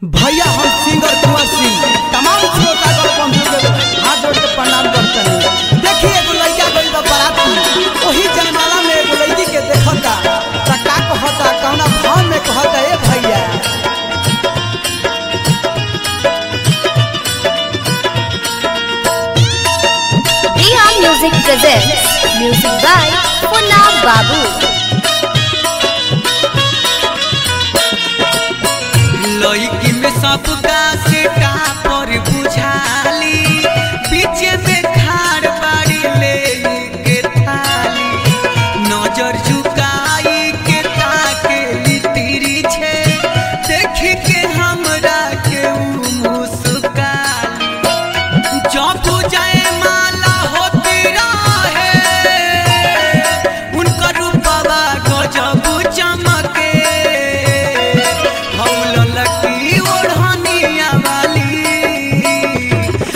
भैया हम सिंगर कुंवर सिंह तमाम श्रोतागण बंधु के हाथ जोड़ के प्रणाम करते हैं देखिए एगो लड़का गइल बा बाराती वही जयमाला में एगो लड़की के देखता त का कहता कौना भाव में कहता ए भैया Riha Music presents music by Punna Babu. लड़की में सबका सेटा पर बुझाली पीछे में खाड़ बाड़ी ले के थाली नजर झुकाई के ताके लितिरी छे देख के हमरा के ऊ मुस्काली जब जाए माला होती रहे उनकर रूपवा गजब चमके हौल लकी ओढ़निया वाली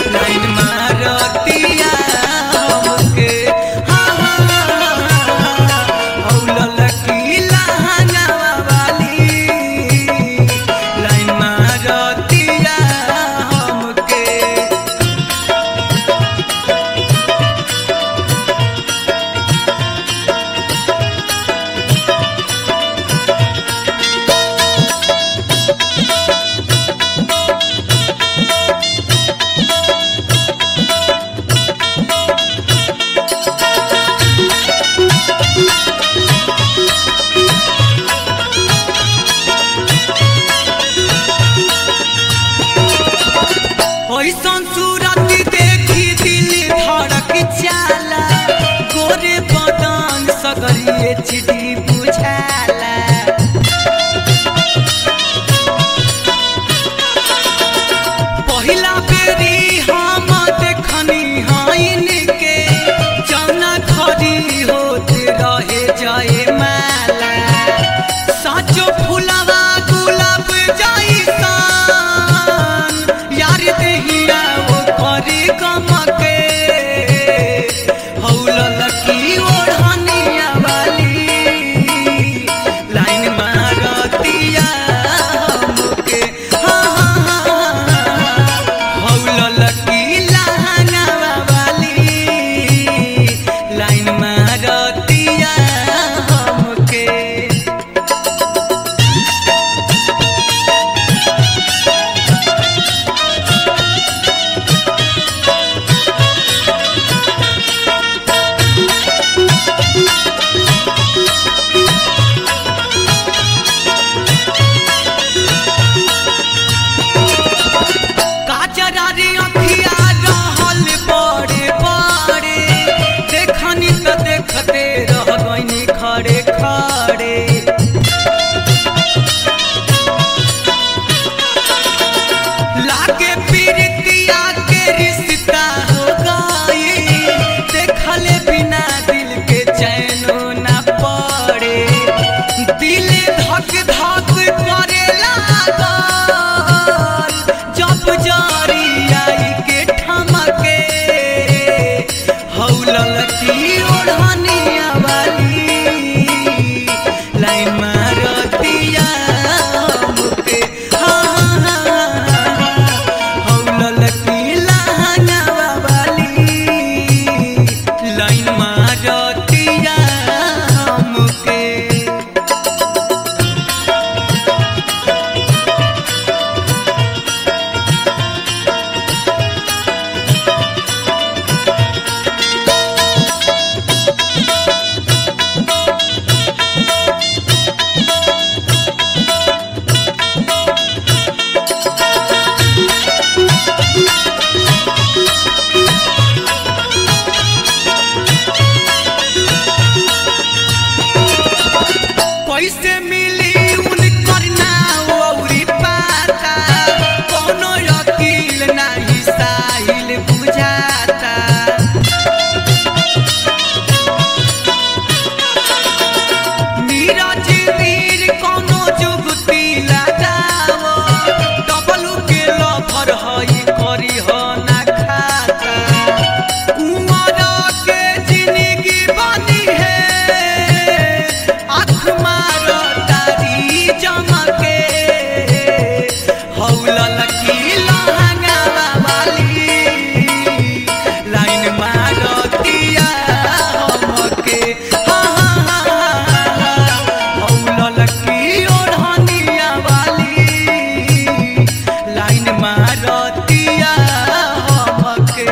हौलल की लहंगा वाली लाइन मारतिया हमके हा हा हा हौलल की ओढ़निया वाली लाइन मारतिया हमके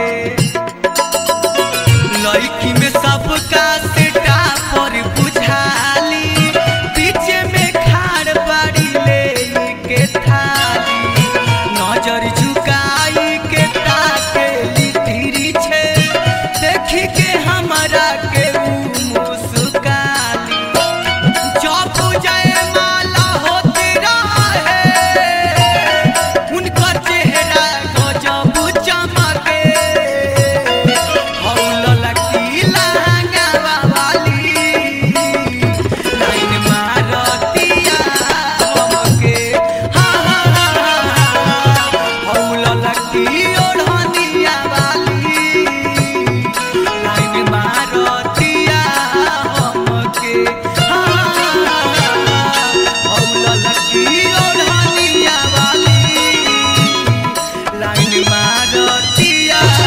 लड़की में सबका सेटा पर बुझाली पीछे में खाड़ बाड़ी ले के थाली नजर झुकाई के ताके लिटिरी छे देखी के हमरा के ऊ मुस्काली जब जयमाला होती रहे उनकर चेहरा गजब चमके हौलल की लहंगा वाली लाइन मारतिया हमके हा हा हा हौलल की ओढ़निया वाली लाइन मारतिया हमके हा हौलल की ओढ़निया वाली लाइन मारतिया